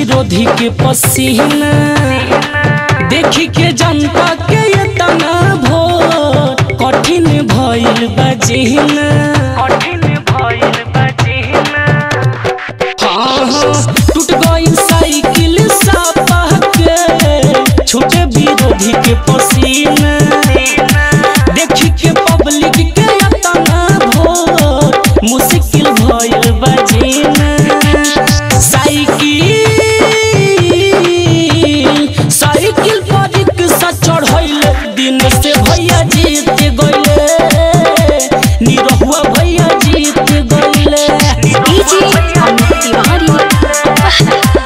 विरोधी के पसीना देखी के जनता के ये तना भोर कठिन भइल बजीना हाँ हाँ टूट गइल साइकिल सापा के छोटे विरोधी के पसीना देखी के पब्लिक के तना भोर मुश्किल भइल बजीना साइकिल साइकिल पर रिक्शा चढ़ैल दिन से भैया जीत गइले निरहुआ भैया जीत गइले डीजे अमित तिवारी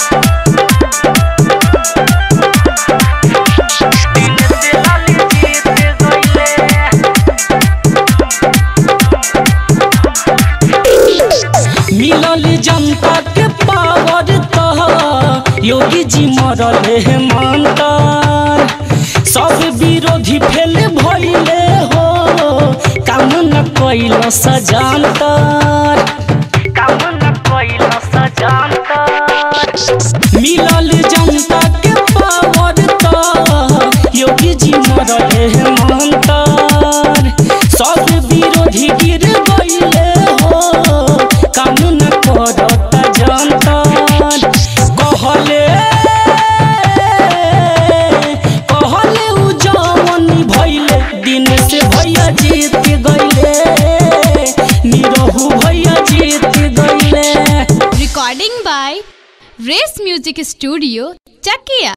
मिलल जनता के पावर तो योगी जी मरल है मंतर सब विरोधी फेल भइले हो काम न कैल सजानतर मिलल जनता के पावर तो योगी जी मरल है मंतर सब विरोधी गिर गइले हो कानून करता जनतर कहले कहले उ जवन भइले दिन से भैया जीत गइले निरहु भैया जीत गइले recording by race music studio Chakiya